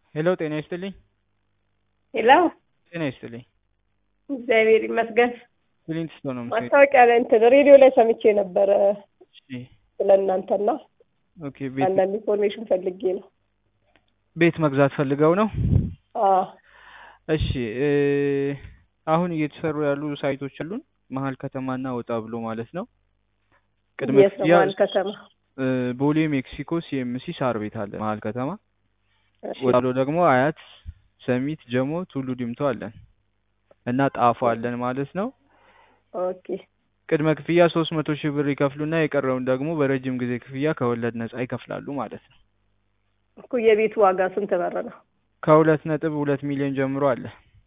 ሄሎ ጤና ይስጥልኝ። ሄሎ ጤና ይስጥልኝ። እግዚአብሔር ይመስገን። ክሊንት ስቶን ነው የምትሰሪው? ማስታወቂያ ላይ እንትን ሬዲዮ ላይ ሰምቼ ነበረ እሺ፣ ስለ እናንተና ኦኬ። ቤት አንዳንድ ኢንፎርሜሽን ፈልጌ ነው። ቤት መግዛት ፈልገው ነው? አዎ እሺ እ አሁን እየተሰሩ ያሉ ሳይቶች አሉን መሀል ከተማና ወጣ ብሎ ማለት ነው። ቅድመ ክፍያ የሰማል ከተማ እ ቦሌ ሜክሲኮ ሲኤምሲ ሳር ቤት አለ መሀል ከተማ። እሺ፣ ወጣ ብሎ ደግሞ አያት፣ ሰሚት፣ ጀሞ፣ ቱሉ ዲምቱ አለን እና ጣፎ አለን ማለት ነው። ኦኬ ቅድመ ክፍያ ሶስት መቶ ሺህ ብር ይከፍሉና የቀረውን ደግሞ በረጅም ጊዜ ክፍያ ከወለድ ነጻ ይከፍላሉ ማለት ነው። እኮ የቤቱ ዋጋ ስንት ብር ነው? ከሁለት ነጥብ ሁለት ሚሊዮን ጀምሮ አለ።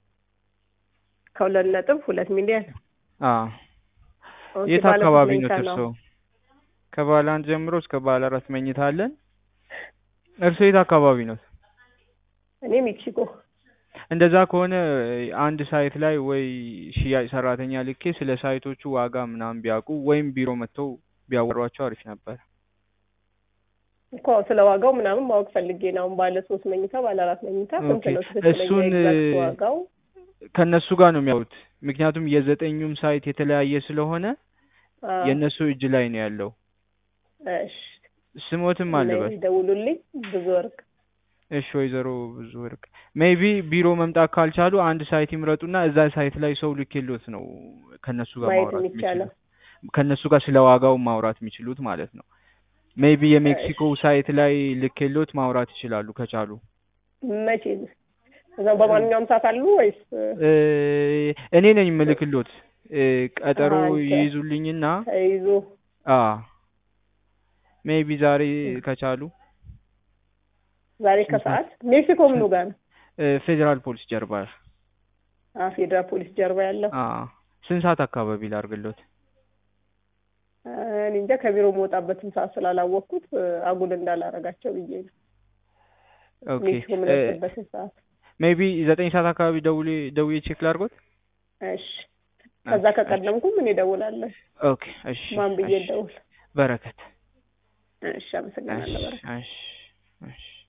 ከሁለት ነጥብ ሁለት ሚሊዮን አዎ ኦኬ፣ የት ባለ ስንት አካባቢ ነው መኝታ እርስዎ? ከባለ አንድ ጀምሮ እስከ ባለ አራት መኝታ አለን። እርስዎ የት አካባቢ ነው? እኔ ሜክሲኮ። እንደዛ ከሆነ አንድ ሳይት ላይ ወይ ሽያጭ ሰራተኛ ልኬ ስለ ሳይቶቹ ዋጋ ምናምን ቢያውቁ ወይም ቢሮ መጥተው ቢያወሯቸው አሪፍ ነበር። እኮ ስለ ዋጋው ምናምን ማወቅ ፈልጌ ነው። አሁን ባለ ሶስት መኝታ ባለ አራት መኝታ ስንት ኦኬ፣ ነው ትክክለኛ እሱን ኤግዛክት ዋጋው? ከእነሱ ጋር ነው የሚያወሩት። ምክንያቱም የዘጠኙም ሳይት የተለያየ ስለሆነ አዎ፣ የእነሱ እጅ ላይ ነው ያለው። እሺ ስሞትም አልበል። ደውሉልኝ። ብዙ ወርቅ እሺ ወይዘሮ ብዙ ወርቅ ሜይቢ ቢሮ መምጣት ካልቻሉ አንድ ሳይት ይምረጡና እዛ ሳይት ላይ ሰው ልኬሎት ነው ከነሱ ጋር ማየት ማውራት የሚቻለው። የሚችሉት ከነሱ ጋር ስለ ዋጋው ማውራት የሚችሉት ማለት ነው። ሜይቢ የሜክሲኮ ሳይት ላይ ልኬሎት ማውራት ይችላሉ ከቻሉ። መቼ እዛው በማንኛውም ሰዓት አሉ ወይስ እ እኔ ነኝ የምልክሎት እ ቀጠሮ አንተ? ይይዙልኝና ተይዞ አ ሜይቢ ዛሬ ከቻሉ ዛሬ ከሰዓት ሜክሲኮ ምኑ ጋር ነው? እ ፌዴራል ፖሊስ ጀርባ አ ፌዴራል ፖሊስ ጀርባ ያለው አ ስንት ሰዓት አካባቢ ላርግሎት? አ፣ እኔ እንጃ ከቢሮ መውጣበትን ሰዓት ስላላወቅኩት እ፣ አጉል እንዳላረጋቸው ብዬ ነው። ኦኬ ሜክሲኮ የምደርስበትን ሰዓት ሜይቢ ዘጠኝ ሰዓት አካባቢ ደውሌ ደውዬ ቼክ ላድርጎት። እሺ። ከዛ ከቀደምኩም እኔ እደውላለሁ። ኦኬ እሺ ማን ብዬ እሺ። እደውል? በረከት እሺ፣ አመሰግናለሁ። እሺ በረከት እሺ እሺ